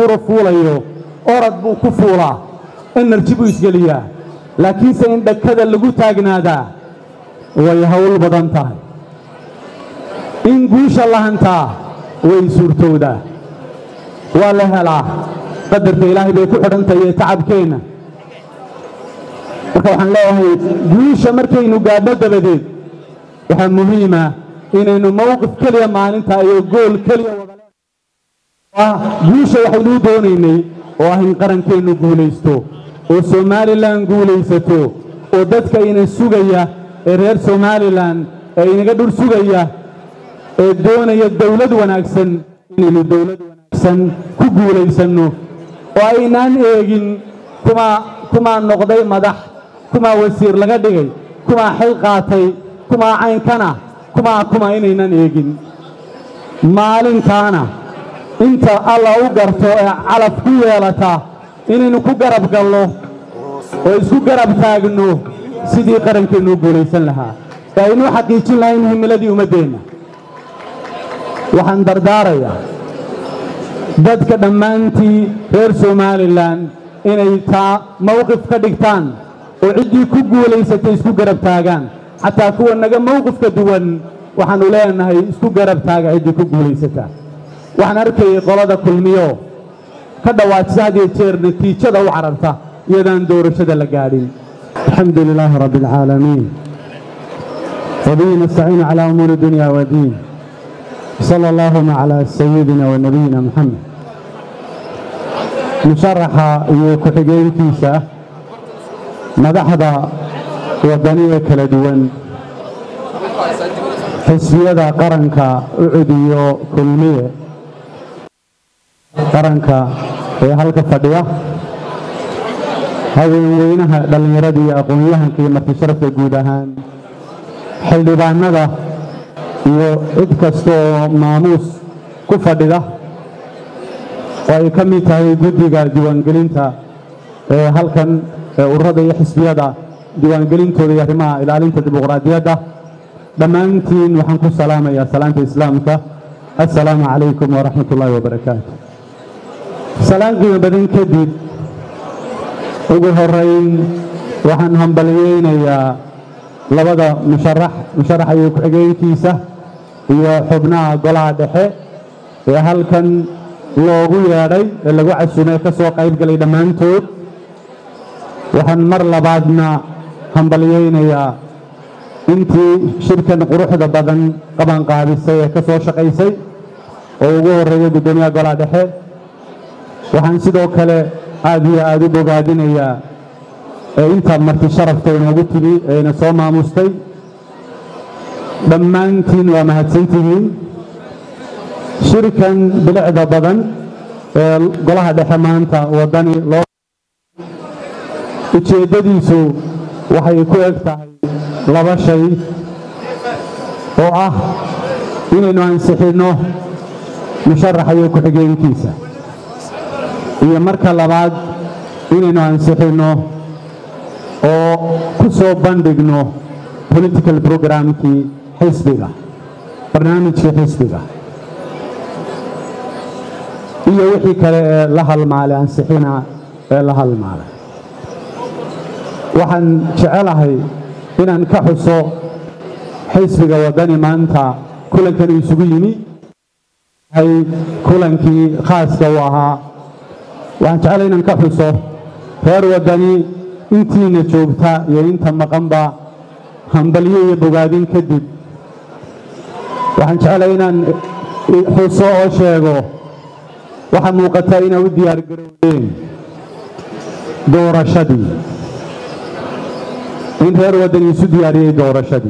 buura fuulayo orad buu ku fuulaa enerji buu isgeliyaa laakiinse in dhakada lagu taagnaadaa way hawl badan tahay in guusha la hantaa way suurtowdaa waa la helaa qadarka ilaahay bay ku xidhantahay ee tacabkeenna marka waxaan leeyahay guusha markaynu gaadho dabadeed waxaa muhiima inaynu mowqif keliya maalinta iyo gool keliya wada guusha waxaynuu doonaynay oo ah in qarankeennu guulaysto oo somalilan guulaysato oo dadka ina sugaya ee reer somalilan ee inaga dhur sugaya ee doonaya dawlad wanaagsan inaynu dawlad wanaagsan ku guulaysanno oo aynaan eegin kumaa kumaa noqday madax kumaa wasiir laga dhigay kumaa xil qaatay kumaa caynkana kumaa kuma inaynan eegin maalintaana inta alla u garto ee calaf ku yeelata inaynu ku garab galno oo isku garab taagno sidii qarankeennu u guulaysan lahaa ee aynuu xaqiijin lahayn himiladii ummaddeenna waxaan dardaarayaa dadka dhammaantii reer somalilan inay taa mawqif ka dhigtaan oo ciddii ku guulaysatay isku garab taagaan xataa kuwa naga mawqifka duwan waxaannu leenahay isku garab taaga ciddii ku guulaysata waxaan arkayay qolada kulmiyo ka dhawaajisa had iyo jeer natiijada u cararta iyadaan doorashada la gaadhin alxamdu lilaahi rabbi alcaalamiin wabihi nastaciinu calaa umuuri dunya wadiin sala allaahuma calaa sayidina wa nabiyina moxamed musharaxa iyo ku-xigeenkiisa madaxda waddaniga kala duwan xisbiyada qaranka u cudiyo kulmiye qaranka ee halka fadhiya haweenweynaha dhallinyarada iyo aqoon-yahanka iyo martisharafka guud ahaan xildhibaanada iyo cid kasta oo maamuus ku fadhida oo ay ka mid tahay guddiga diiwaangelinta ee halkan ee ururada iyo xisbiyada diiwaangelintooda iyo arrimaha ilaalinta dimuqraadiyadda dhammaantiin waxaan ku salaamayaa salaanta islaamka assalaamu calaykum waraxmat ullaahi wabarakaatu salaan qiimo badan kadib ugu horayn waxaan hambalyeynayaa labada musharax musharaxa iyo ku-xigeenkiisa iyo xubnaha golaha dhexe ee halkan loogu yeedhay ee lagu casumay ka soo qayb galay dhammaantood waxaan mar labaadna hambalyeynayaa intii shirkan quruxda badan qabanqaabisay ee ka soo shaqaysay oo ugu horreeya guddoomiyaha golaha dhexe waxaan sidoo kale aad iyo aad u bogaadinayaa ee inta marti sharafta inoogu timi ee ina soo maamustay dhammaantiin waa mahadsantihiin shirkan bilicda badan ee golaha dhexe maanta waddani loo ujeeddadiisu waxay ku eg tahay laba shay oo ah inaynu ansixinno musharaxa iyo ku-xigeenkiisa iyo marka labaad inaynu ansixinno oo ku soo bandhigno political programkii xisbiga barnaamijkii xisbiga iyo wixii kale ee la halmaalay ansixina ee la halmaalay waxaan jecelahay inaan ka xuso xisbiga waddani maanta kulankan isugu yimi hay kulankii khaaska u ahaa waxaan jecelahay inaan ka xuso reer waddani intiina joogta iyo inta maqanba hambalyo iyo bogaadin kadib waxaan jecelahay inaan xuso oo sheego waxaa muuqata inay u diyaar garowdeen doorashadii in reer waddani isu diyaariyey doorashadii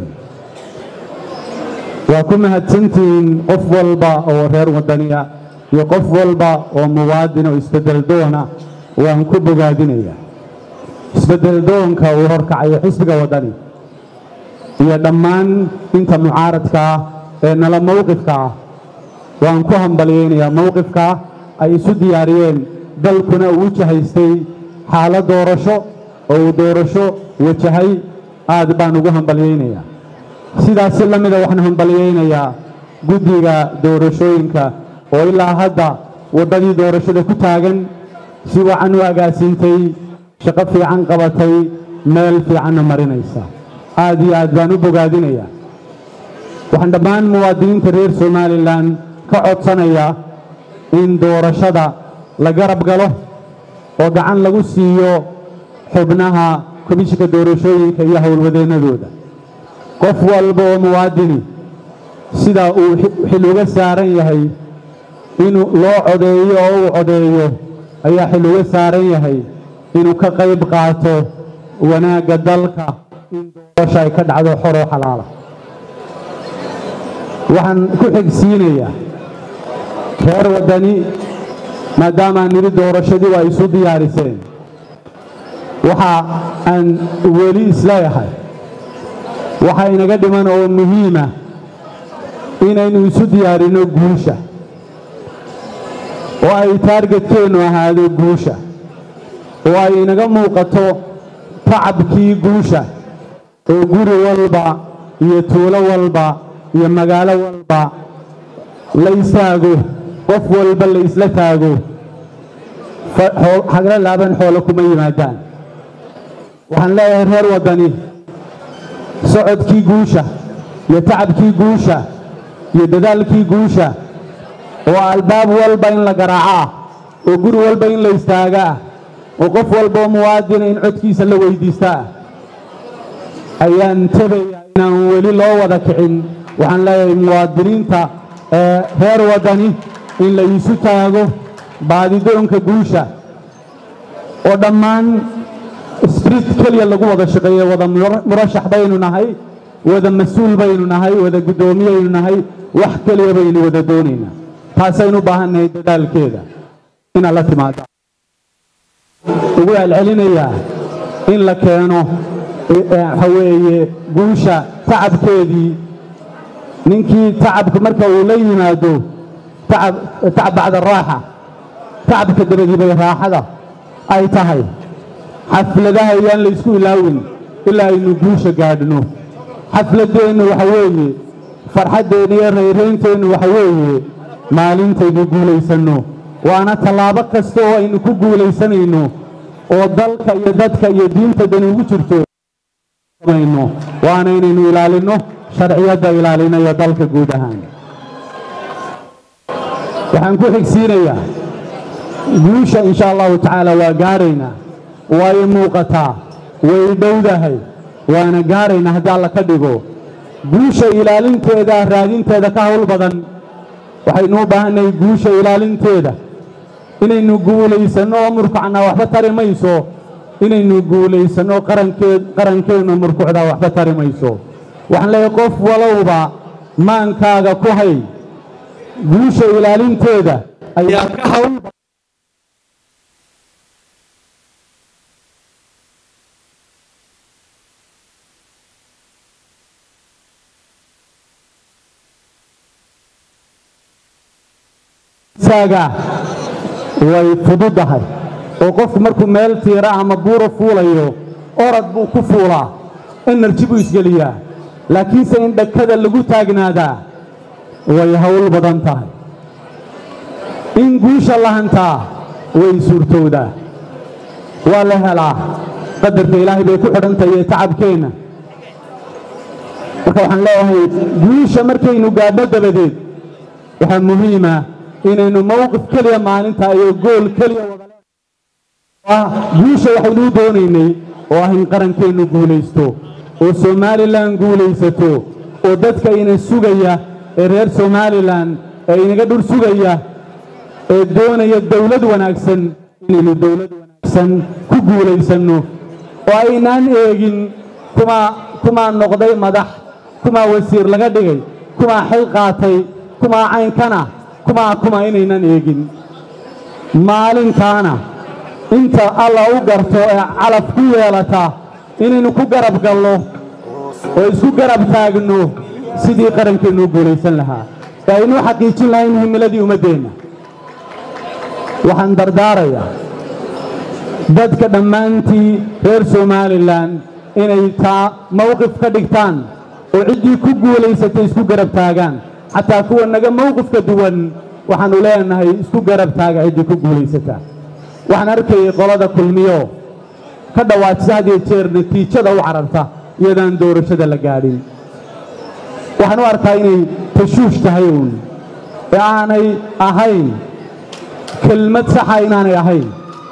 waa ku mahadsantihiin qof walba oo reer waddaniya iyo qof walba oo muwaadin oo isbeddel doona waan ku bogaadinayaa isbeddel doonka uu horkacayo xisbiga waddani iyo dhammaan inta mucaaradka ah ee nala mowqifka ah waan ku hambalyaynayaa mowqifkaa ay isu diyaariyeen dalkuna uu wajahaystay xaalad doorasho oo uu doorasho wajahay aad baan ugu hambalyaynayaa sidaasi la mida waxaan hambalyaynayaa guddiga doorashooyinka oo ilaa hadda waddadii doorashada ku taagan si wacan u agaasiintay shaqo fiican qabatay meel fiicanna marinaysa aad iyo aad baan u bogaadinayaa waxaan dhammaan muwaadiniinta reer somalilan ka codsanayaa in doorashada la garab galo oo gacan lagu siiyo xubnaha komishinka doorashooyinka iyo howlwadeennadooda qof walba oo muwaadini sida uu xil uga saaran yahay inuu loo codeeyo oo uu codeeyo ayaa xil uga saaran yahay inuu ka qayb qaato wanaagga dalka in doorasha ay ka dhacdo xoroo xalaala waxaan ku xigsiinayaa reer waddani maadaamaan nidhi doorashadii waa isu diyaariseen waxa aan weli isleeyahay waxaa inaga dhiman oo muhiima inaynu isu diyaarinno guusha oo ay taargetkeennu ahaado guusha oo ay inaga muuqato tacabkii guusha oo guri walba iyo tuulo walba iyo magaalo walba la istaago qof walba la isla taago hagla laaban xoolo kuma yimaadaan waxaan leeyahay reer waddani socodkii guusha iyo tacabkii guusha iyo dadaalkii guusha oo albaab walba in la garaaco ah oo guri walba in la istaaga ah oo qof walba oo muwaadina in codkiisa la weyddiista ah ayaan tabayaa inaan weli loo wada kicin waxaan leeyahay muwaadiniinta ee reer waddani in la iisu taago baadidoonka guusha oo dhammaan sbrit keliya lagu wada shaqeeyo wada murashax baynu nahay wada mas-uul baynu nahay wada guddoomiyaynu nahay wax keliya baynu wada doonaynaa taasaynu u baahannahay dadaalkeeda inaad la timaado ugu celcelinayaa in la keeno waxa weeye guusha tacabkeedii ninkii tacabka marka uu la yimaado tacab tacab bacda raaxa tacabka dabadii bay raaxada ay tahay xafladaha ayaan la isku ilaawin ilaa aynu guusha gaadhno xafladdeennu waxa weeye farxaddeenna iyo rayraynteennu waxa weeye maalintaynu guulaysanno waana tallaabo kasta oo aynu ku guulaysanayno oo dalka iyo dadka iyo diinta dani ugu jirto mayno waana inaynu ilaalinno sharciyadda ilaalinayo dalka guud ahaan waxaan ku xigsiinayaa guusha insha allahu tacaala waa gaaraynaa way muuqataa way dhowdahay waana gaaraynaa haddii alla ka dhigo guusha ilaalinteeda raadinteeda ka hawl badan waxaynu u baahannahay guusha ilaalinteeda inaynu guulaysanno oo murkucnaa waxba tari mayso inaynu guulaysanno qarankeed qarankeennu murkucdaa waxba tari mayso waxaan leeyahay qof walowba maankaaga ku hay guusha ilaalinteeda ayaa ka hawl saaga way fududahay oo qofku markuu meel tiira ama buura fuulayo orad buu ku fuulaa enerji buu isgeliyaa laakiinse in dhakada lagu taagnaadaa way hawl badan tahay in guusha la hantaa way suurtowdaa waa la helaa qadarka ilaahay bay ku xidhantahay ee tacabkeenna marka waxaan leeyahay guusha markaynu gaadho dabadeed waxaa muhiima inaynu mowqif keliya maalinta iyo gool keliya wada guusha waxaynuu doonaynay oo ah in qarankeennu guulaysto oo somalilan guulaysato oo dadka ina sugaya ee reer somalilan ee inaga dhur sugaya ee doonaya dawlad wanaagsan inaynu dawlad wanaagsan ku guulaysanno oo aynaan eegin kumaa kumaa noqday madax kumaa wasiir laga dhigay kumaa xil qaatay kumaa caynkana kumaa kuma inaynan eegin maalintaana inta alla u garto ee calaf ku yeelata inaynu ku garab galno oo isku garab taagno sidii qarankeennu u guulaysan lahaa ee aynuu xaqiijin lahayn himiladii ummaddeenna waxaan dardaarayaa dadka dhammaantii reer somalilan inay taa mawqif ka dhigtaan oo ciddii ku guulaysatay isku garab taagaan xataa kuwa naga mawqifka duwan waxaannu leenahay isku garab taaga ciddii ku guulaysataa waxaan arkayay qolada kulmiyo ka dhawaajisa had iyo jeer natiijada u cararta iyadaan doorashada la gaadhin waxaan u arkaa inay tashuush tahay uun ee aanay ahayn kelmad saxa inaanay ahayn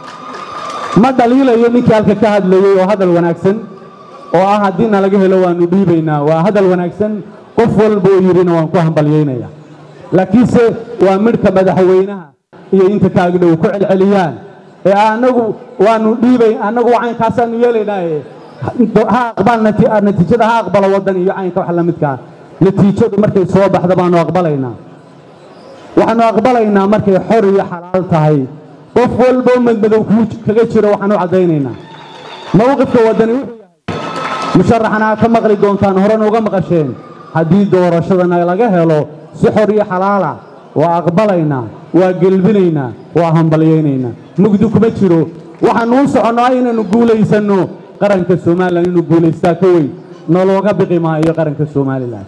ma dhaliilayo ninkii halka ka hadlayey oo hadal wanaagsan oo ah haddii na laga helo waannu dhiibaynaa waa hadal wanaagsan qof walba oo yidhina waan ku hambalyaynaya laakiinse waa midhka madaxweynaha iyo inta kaagdhow ku celceliyaan ee annagu waannu dhiibay annagu caynkaasaannu yeelaynaaye ha aqbal natiijada ha aqbalo waddan iyo caynka wax la midkaa natiijadu markay soo baxda baannu aqbalaynaa waxaannu aqbalaynaa markay xor iyo xalaal tahay qof walboo madmadow kuu kaga jiro waxaanu caddaynaynaa mowqifka waddani wuxuu yahay musharaxana aad ka maqli doontaan horena uga maqasheen haddii doorashadana laga helo si xor iyo xalaala waa aqbalaynaa waa gelbinaynaa waa hambalyaynaynaa mugdi kuma jiro waxaannu u soconnaa inaynu guulaysanno qaranka somalilan inuu guulaystaa ka weyn nolooga biqi maayo qaranka somalilan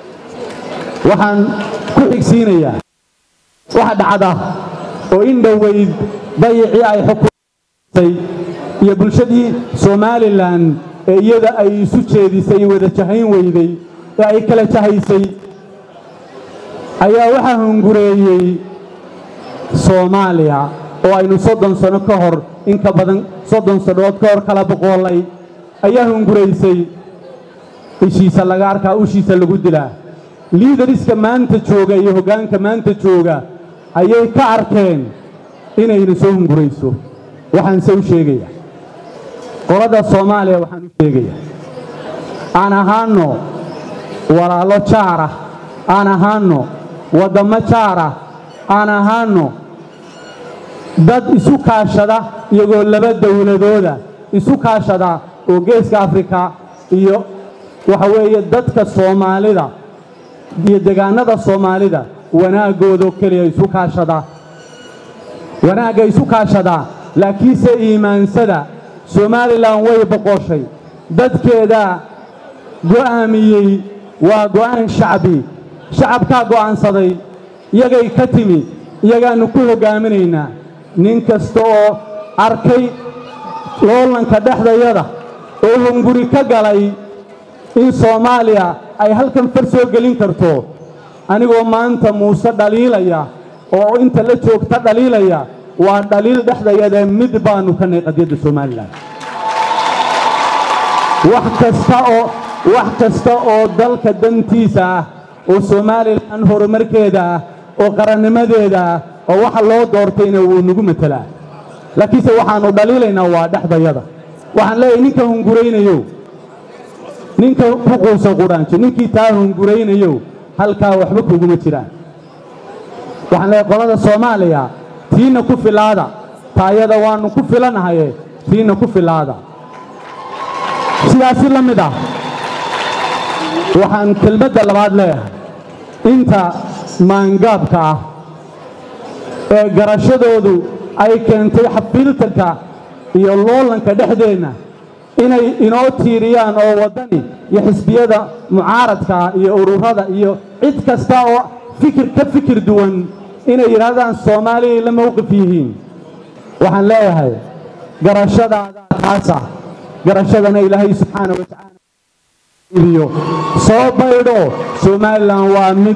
waxaan ku xigsiinayaa waxa dhacda oo in dhoweyd dayicii ay xukumaysay iyo bulshadii somalilan ee iyada ay isu jeedisay wada jahayn weyday ee ay kala jahaysay ayaa waxaa hungureeyey soomaaliya oo aynu soddon sano ka hor in ka badan soddon sannood ka hor kala boqoolay ayaa hunguraysay ishiisa laga arkaa ushiisa lagu dilaa liidariska maanta jooga iyo hoggaanka maanta jooga ayay ka arkeen inayna soo hungurayso waxaanse u sheegaya qolada soomaaliya waxaan u sheegaya aan ahaanno walaalo jaara aan ahaanno waddammo jaara aan ahaanno dad isu kaashada iyagoo laba dawladooda isu kaashada oo geeska afrika iyo waxa weeye dadka soomaalida iyo degaannada soomaalida wanaaggoodoo keliya isu kaashada wanaagga isu kaashadaa laakiinse iimaansada somalilan way boqoshay dadkeedaa go'aamiyey waa go'aan shacbi shacabkaa go'aansaday iyagay ka timi iyagaannu ku hoggaaminaynaa nin kasta oo arkay loolanka dhexdayada oo hunguri ka galay in soomaaliya ay halkan far soo gelin karto anigoo maanta muuse dhaliilaya oo inta la joogta dhaliilaya waa dhaliil dhexdayada mid baannu ka nahy qadiyadda somalilan wax kasta oo wax kasta oo dalka dantiisa ah oo somalilan horumarkeeda ah oo qarannimadeeda ah oo waxa loo doortayna wuu nagu matelaa laakiinse waxaannu dhaliilaynaa waa dhexdayada waxaan leeyahay ninka hunguraynayo ninka ku quusa qudhaanjo ninkii taa hunguraynayo halkaa waxba kuguma jiraan waxaan leeyahay qolada soomaaliya tiina ku filaada taayada waannu ku filanahaye tiina ku filaada sidaasi la mid ah waxaan kelmadda labaad leeyahay inta maangaabka ah ee garashadoodu ay keentay xafiiltanka iyo loolanka dhexdeenna inay inoo tiiriyaan oo waddani iyo xisbiyada mucaaradka iyo ururada iyo cid kasta oo fikir ka fikir duwan inay yidhaahdaan soomaaliyay la mowqif yihiin waxaan leeyahay garashadaadaa taasa garashadana ilaahay subxaana wa tacaala idiyo soo baydho somalilan waa mid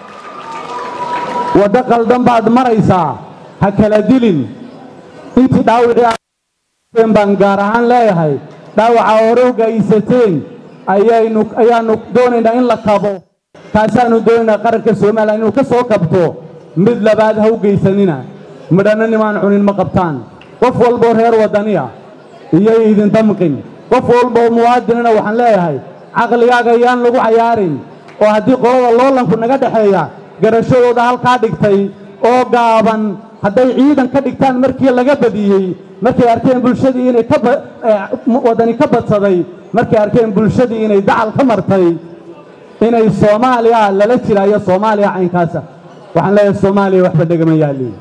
waddo qaldan baad maraysaa ha kala dilin intii dhaawicii baan gaar ahaan leeyahay dhaawaca hore u gaysateen ayaynu ayaannu doonaynaa in la kabo kaasaannu doonaynaa qaranka somalilan inuu ka soo kabto mid labaad ha u geysanina midhanna nimaan cunin ma qabtaan qof walboo reer waddaniya iyay idin damqin qof walboo muwaadinana waxaan leeyahay caqligaaga yaan lagu cayaarin oo haddii qolada loolanku naga dhexeeya garashadooda halkaa dhigtay oo gaaban hadday ciidan ka dhigtaan markii laga badiyey markay arkeen bulshadii inay ka waddani ka badsaday markay arkeen bulshadii inay dacal ka martay inay soomaaliya lala jiraayo soomaaliya caynkaasa waxaan leeyahay soomaaliya waxba dhegama yaaliin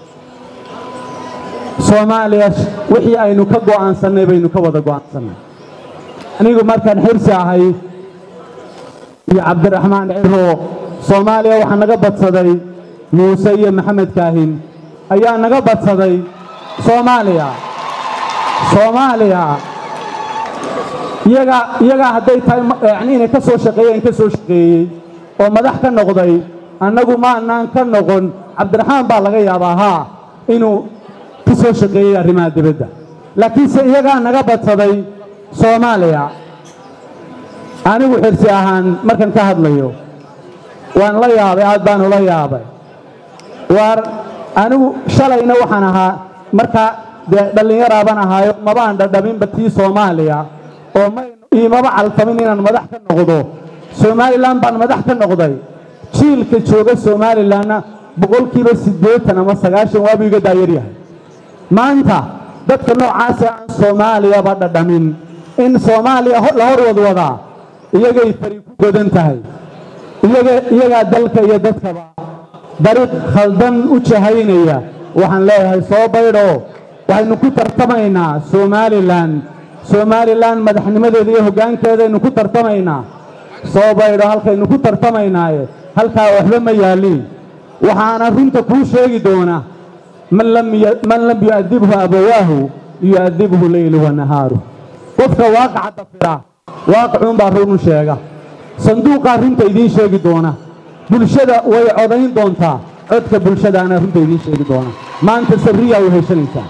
soomaaliya wixii aynu ka go'aansannay baynu ka wada go'aansannay anigu markaan xirsi ahay iyo cabdiraxmaan ciro soomaaliya waxaa naga badsaday muuse iyo maxamed kaahin ayaa naga badsaday soomaaliya soomaaliya iyagaa iyagaa hadday tahay yacni inay ka soo shaqeeyeen ka soo shaqeeyey oo madax ka noqday annagu maanaan ka noqon cabdiraxmaan baa laga yaabaa haa inuu ka soo shaqeeyey arrimaha dibadda laakiinse iyagaa naga badsaday soomaaliya anigu xirsi ahaan markan ka hadlayo waan la yaabay aad baan ula yaabay waar anigu shalayna waxaan ahaa markaa dee dhallinyaraabaan ahaayo mabaan dhadhaminba tii soomaaliya oo iimaba calfamin inaan madax ka noqdo somalilan baan madax ka noqday jiilka jooga somalilanna boqolkiiba siddeetan ama sagaashan waabuu iga daayaryahay maanta dadka noocaasee aan soomaaliyaba dhadhamin in soomaaliya la hor wadwadaa iyagay fari ku godan tahay iyagaa dalka iyo dadkaba dariiq khaldan u jahaynaya waxaan leeyahay soo baydhoo waxaynu ku tartamaynaa somalilan somalilan madaxnimadeeda iyo hoggaankeedaynu ku tartamaynaa soo baydho halkaynu ku tartamaynaaye halkaa waxba ma yaalliin waxaana runta kuu sheegi doona man lam yu'adibhu abawaahu yu'adibhu leylu wa nahaaru qofka waaqaca dafira waaqicuunbaa run u sheega sanduuqaa runta idiin sheegi doona bulshada way codayn doontaa codka bulshadaana runta idiin sheegi doona maanta sarriyaa u heshanaysaa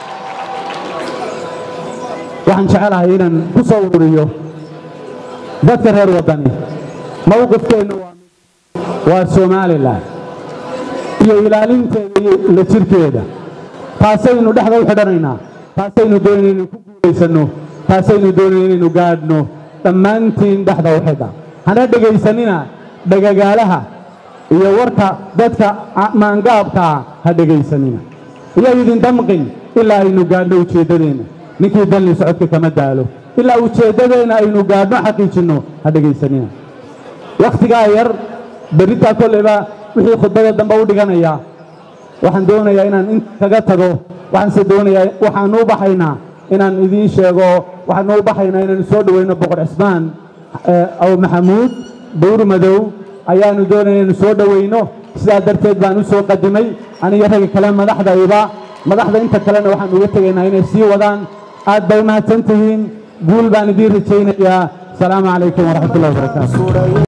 waxaan jecelahay inaan ku soo ururiyo dadka reer waddani mawqifkeenna waa somalilan iyo ilaalinteeda iyo la jirkeeda taasaynu dhexda u xidhanaynaa taasaynu doonayna inaynu ku guulaysanno taasaynu doonayna inaynu gaadhno dhammaantiin dhexda u xidha hana dhegaysanina dhagagaalaha iyo warka dadka maangaabkaa ha dhegaysanina iyo idin damqin ilaa aynu gaadhno ujeeddadeenna ninkii dalli socodka kama daalo ilaa ujeeddadeenna aynu gaadhno xaqiijinno ha dhegaysanina wakhtigaa yar berritaa kolleyba wixii khudbada dambe u dhiganayaa waxaan doonayaa inaan in kaga tago waxaanse doonayaa waxaanu u baxaynaa inaan idiin sheego waxaanu u baxaynaa inaanu soo dhoweyno boqor cismaan aw maxamuud dawr madow ayaanu doonaya inaynu soo dhoweyno sidaa darteed baan u soo qadimay aniga ragga kale madaxdayba madaxda inta kalena waxaan uga tegaynaa inay sii wadaan aad bay mahadsan tihiin guul baan idiin rajaynayaa asalaamu calaykum waraxmat ullahi wabarakaatu